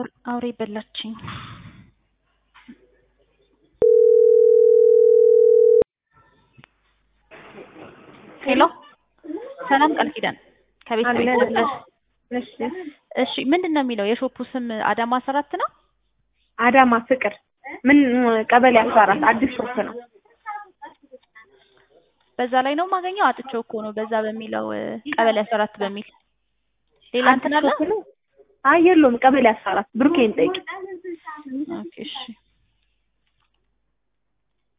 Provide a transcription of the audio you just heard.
አውር- አውሬ በላችኝ። ሄሎ ሰላም ቃል ኪዳን ከቤት አለን። ነበር። እሺ እሺ ምንድን ነው የሚለው የሾፑ ስም አዳማ አስራት ነው? አዳማ ፍቅር ምን ቀበሌ አስራ አራት አዲስ ሾፕ ነው። በዛ ላይ ነው የማገኘው። አጥቼው እኮ ነው በዛ በሚለው እ፣ ቀበሌ አስራ አራት በሚል ሌላ እንትን አለ? አዲስ ሾፕ ነው። አይ የለውም ቀበሌ አስራ አራት ብሩኬን ጠይቂ። ኦኬ እሺ